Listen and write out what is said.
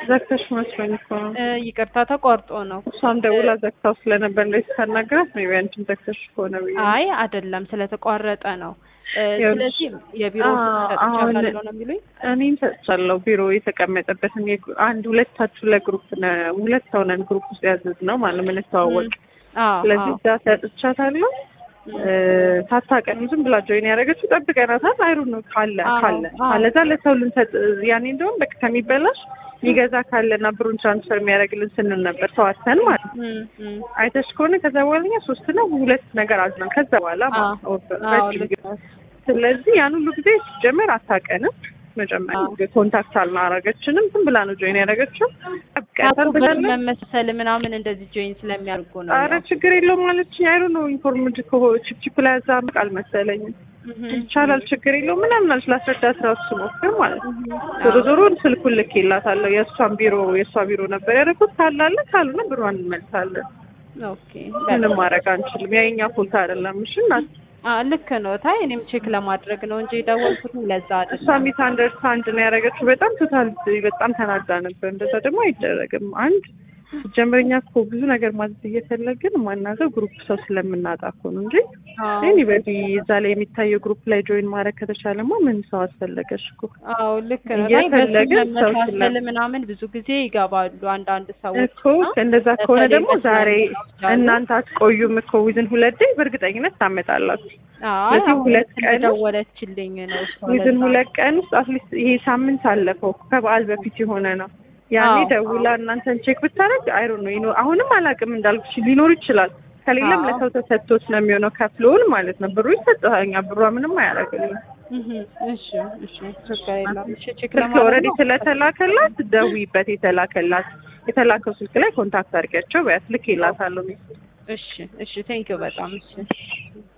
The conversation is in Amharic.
ዘግተሽ መስሎኝ እኮ ነው። እ፣ ይቅርታ ተቋርጦ ነው። እሷም ደውላ ዘግታው ስለነበር እንደዚህ ስታናግራት ሜይ ቢ አንቺም ዘግተሽ ከሆነ ብዬ ነው። አይ አይደለም፣ ስለተቋረጠ ነው። እ፣ ይኸውልሽ፣ ስለዚህ የቢሮ አ- አሁን ሰጥቻለሁ ነው የሚሉኝ። እኔም ሰጥቻለሁ ቢሮ የተቀመጠበትን የግ- አንድ ሁለታችሁ ለግሩፕ ነ- ሁለት ሰው ነን ግሩፕ ውስጥ ያዘዝ ነው ማለት ነው የምንተዋወቅ። አዎ ስለዚህ አዎ። እዛ ሰጥቻታለሁ። እ፣ ሳታውቀን ዝም ብላ ጆይን ያደረገችው ጠብቀናታል። አይሩ ነው ካለ አዎ፣ ካለ አዎ። ካለዛ ለሰው ልንሰጥ ያኔ እንደውም በቃ ከሚበላሽ የሚገዛ ካለና ብሩን ትራንስፈር የሚያደርግልን ስንል ነበር ተዋተን ማለት ነው። እም፣ እም። አይተሽ ከሆነ ከዛ በኋላ እኛ ሶስት ነው ሁለት ነገር አዝናል። ከዛ በኋላ ማለት ነው አዎ፣ ረጅም ልክ ጊዜ። ስለዚህ ያን ሁሉ ጊዜ ሲጀመር አታውቀንም። መጀመሪያ ኮንታክት አልናረገችንም። ዝም ብላ ነው ጆይን ያደረገችው። ጠብቀታል ብር ብላለች። መመሰል ምናምን እንደዚህ ጆይን ስለሚያደርጉ ነው። አረ ችግር የለውም ማለች አይሩ ነው ኢንፎርምድ ከሆ ቺፕቺፕ ላይ ያዛ አልመሰለኝም። እም፣ ይቻላል ችግር የለውም ምናምን አለች። ላስረዳት ራሱ ስሞክር ማለት ነው። እም። ዞሮ ዞሮ ስልኩን ልኬላታለሁ። የእሷን ቢሮ የእሷ ቢሮ ነበር ያደረኩት። ካላለ ካልሆነ ብሯን እንመልሳለን። ኦኬ ምንም ማድረግ አንችልም። ያ የኛ ፎልት አይደለም። እሺ እናት አ ልክ ነው። ታይ እኔም ቼክ ለማድረግ ነው እንጂ የደወልኩት ለዛ እሷ አይደለም። ሚስ አንደርስታንድ ነው ያደረገችው። በጣም ቶታል በጣም ተናዳ ነበር። እንደዛ ደግሞ አይደረግም። አንድ ጀምረኛ እኮ ብዙ ነገር ማዘዝ እየፈለግን ማናዘው ግሩፕ ሰው ስለምናጣ እኮ ነው እንጂ አዎ ኤኒበዲ እዛ ላይ የሚታየው ግሩፕ ላይ ጆይን ማድረግ ከተቻለማ ምን ሰው አስፈለገሽ እኮ አዎ ልክ ነው። ታይ እየፈለግን በስም ሰው መመሳሰል ስለ- ምናምን ብዙ ጊዜ ይገባሉ አንዳንድ ሰዎች እኮ እንደዛ ከሆነ በተለይ ደግሞ በስም ዛሬ ይወስዳሉ። እናንተ አትቆዩም እኮ ዊዝን ሁለት ዴይ በእርግጠኝነት ታመጣላችሁ። አይ ስለዚህ አሁን ሁለት ቀን ደወለችልኝ ነው እሷ ዊዝን ለዛ። ሁለት ቀን ውስጥ አትሊስት ይሄ ሳምንት አለፈው ከበዓል በፊት የሆነ ነው። ያኔ አዎ፣ ደውላ እናንተን ቼክ ብታደርግ አይሮ ነው ይኖ አሁንም አላውቅም እንዳልኩሽ ሊኖር ይችላል። ከሌለም አዎ። ለሰው ተሰጥቶት ነው የሚሆነው። ከፍሎን ማለት ነው ብሩ ይሰጥሃኛ ብሯ ምንም አያደርግልኝ። እህ እሺ እሺ ችግር የለውም። እሺ ቼክ ስልክ ለማድረግ ኦልሬዲ ነው። ስለተላከላት ደውይበት። የተላከላት የተላከው ስልክ ላይ ኮንታክት አድርጊያቸው በያት ልክ ይላታለሁ። እሺ እሺ ቴንኪው በጣም እሺ